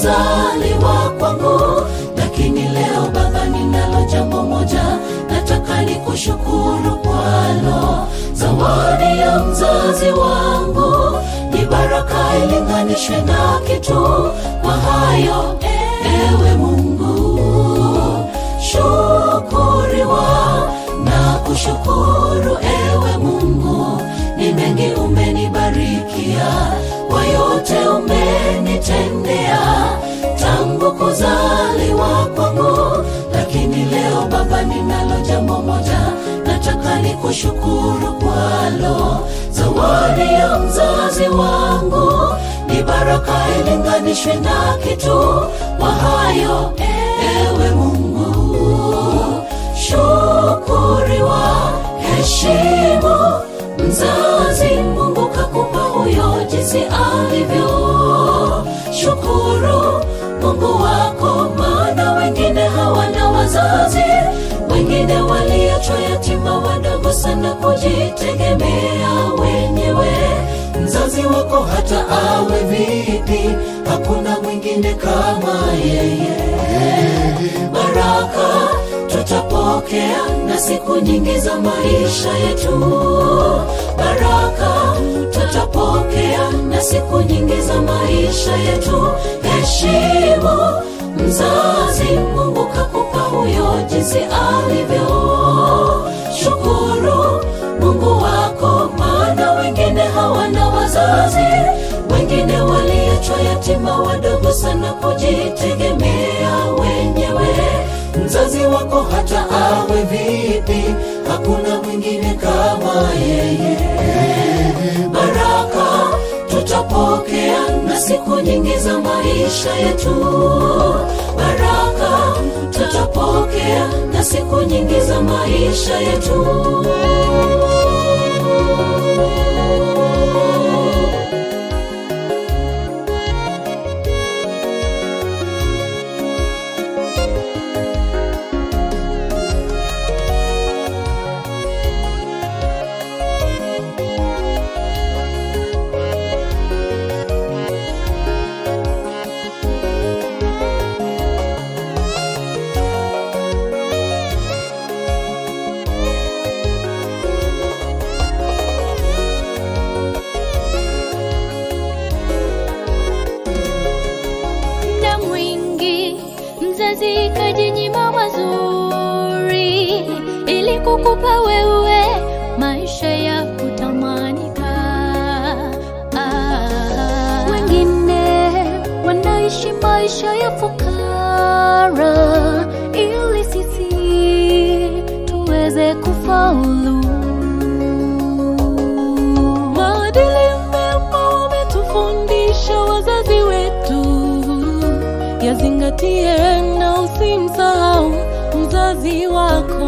kuzaliwa kwangu lakini leo baba ninalo jambo moja nataka nikushukuru kwalo zawadi ya mzazi wangu ni baraka ilinganishwe na kitu kwa hayo ewe mungu shukuriwa na kushukuru ewe mungu ni mengi umenibarikia kwa yote umenitendea tangu kuzaliwa kwangu lakini leo baba ninalo jambo moja nataka nikushukuru kwalo zawadi ya mzazi wangu ni baraka ilinganishwe na kitu kwa hayo ewe mungu shukuriwa heshimu mzazi mungu kakupa huyo jinsi alivyo shukuru mungu wako maana wengine hawana wazazi wengine waliachwa yatima wadogo sana kujitegemea wenyewe mzazi wako hata awe vipi hakuna mwingine kama yeye baraka tutapokea na siku nyingi za maisha yetu baraka tutapokea na siku nyingi za maisha yetu heshimu mzazi mungu kakupa huyo jinsi alivyo shukuru mungu wako maana wengine hawana wazazi wengine waliachwa yatima wadogo sana kujitegemea wenyewe mzazi wako hata awe vipi hakuna mwingine kama yeye baraka tutapokea na siku nyingi za maisha yetu baraka tutapokea na siku nyingi za maisha yetu muda mwingi mzazi kajinyima mazuri ili kukupa wewe maisha ya kutamanika ah. wengine wanaishi maisha ya fukara ili sisi tuweze kufaulu maadili mema wametufundisha wazazi wetu yazingatie na usimsahau mzazi wako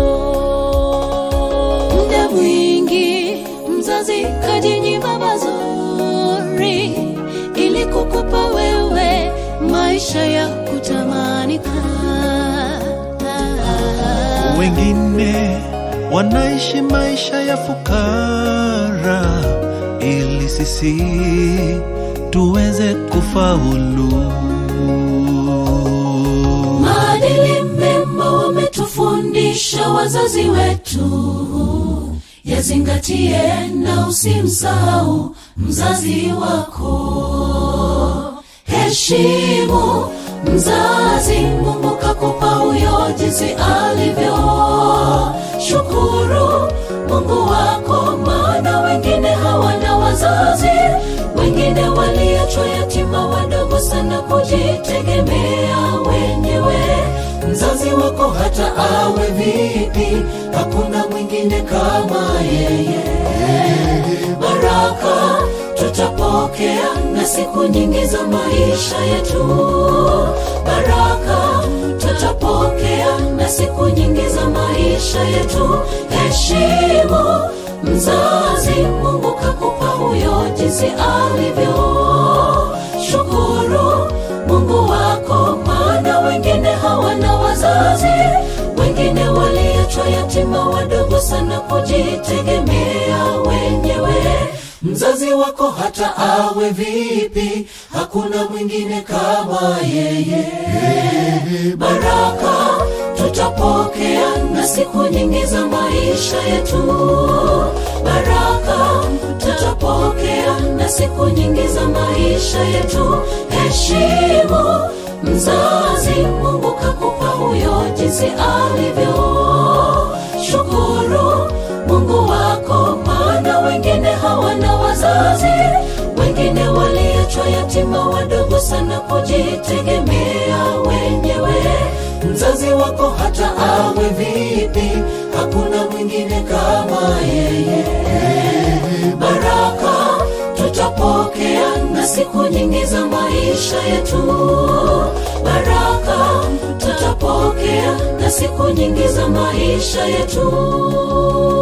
muda mwingi mzazi kajinyima mazuri ili kukupa wewe maisha ya kutamanika wengine wanaishi maisha ya fukara ili sisi tuweze kufaulu maadili mema wametufundisha wazazi wetu yazingatie na usimsahau mzazi wako heshimu mzazi mungu kakupa huyo jinsi alivyo shukuru mungu wako maana wengine hawana wazazi wengine waliachwa yatima wadogo sana kujitegemea wenyewe mzazi wako hata awe vipi hakuna mwingine kama yeye baraka tutapokea na siku nyingi za maisha yetu baraka tutapokea na siku nyingi za maisha yetu heshimu mzazi mungu kakupa huyo jinsi alivyo shukuru mungu wako maana wengine hawana wazazi wengine waliachwa yatima wadogo sana kujitegemea wenyewe mzazi wako hata awe vipi hakuna mwingine kama yeye baraka tutapokea na siku nyingi za maisha yetu baraka tutapokea na siku nyingi za maisha yetu heshimu mzazi mungu kakupa huyo jinsi alivyo shukuru mungu wako maana wengine hawana wazazi wengine waliachwa yatima wadogo sana kujitegemea wenyewe mzazi wako hata awe vipi hakuna mwingine kama yeye baraka tutapokea na siku nyingi za maisha yetu baraka tutapokea na siku nyingi za maisha yetu